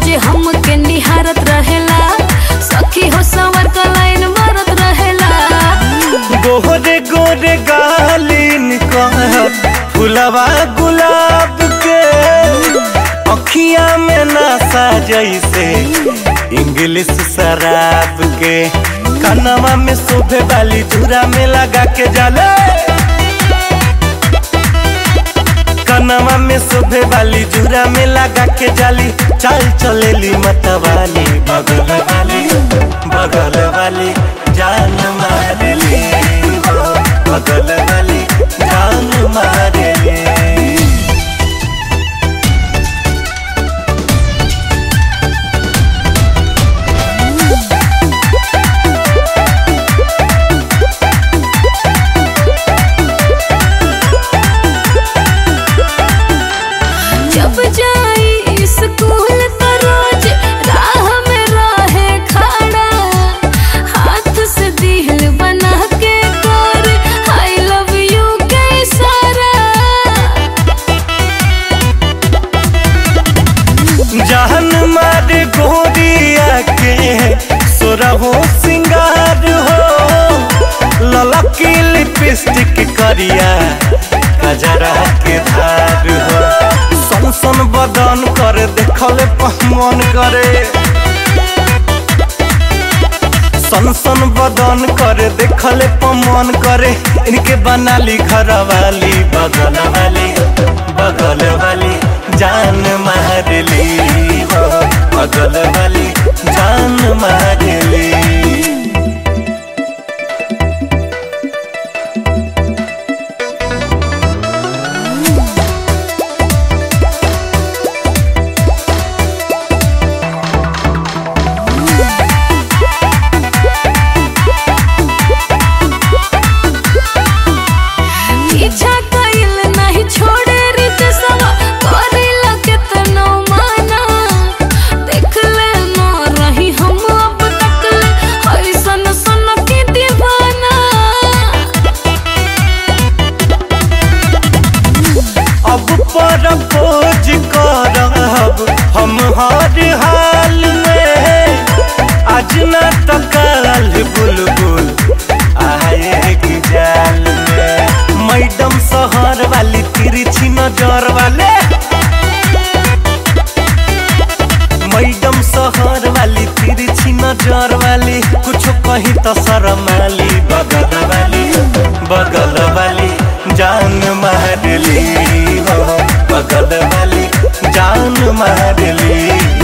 रोज हमके निहारत रहेला सखी हो सवर का लाइन मारत रहेला गोरे गोरे गालिन कह फुलवा गुलाब के अखिया में नशा जैसे इंग्लिश शराब के कनवा में शोभे वाली धुरा में लगा के जाले कनवा में शोभे वाली धुरा में लगा के जाली चाल चलेली मतवाली बगल वाली बगल वाली जान मारली हो बगल वाली जान मारली जब जाई स्कूल तो रोज राह में रहे खड़ा हाथ से दिल बना के कर आई लव यू के इशारा जहन मार गोरिया के सोरहो सिंगार हो ललकी लिपस्टिक करिया कजरा के धार हो सन सन बदन कर देखल मन करे सन सन बदन करे देखले पमन करे इनके बनाली घर वाली बगल वाली बगल वाली जान मारली हो बगल वाली जान मारली पीछा कइल नहीं छोड़े रित सवा करिला केतनो माना देख ले न रही हम अब तक ले ऐसन सन की दीवाना अब पर खोज करब हम हर हाल में आज न तो कल बुलबुल आएगी जाल में मैडम शहर वाली तिरछी नजर वाले मैडम शहर वाली तिरछी नजर वाली कुछ कहीं तो शरमाली बगल वाली बगल वाली जान मारली हो बगल वाली जान मारली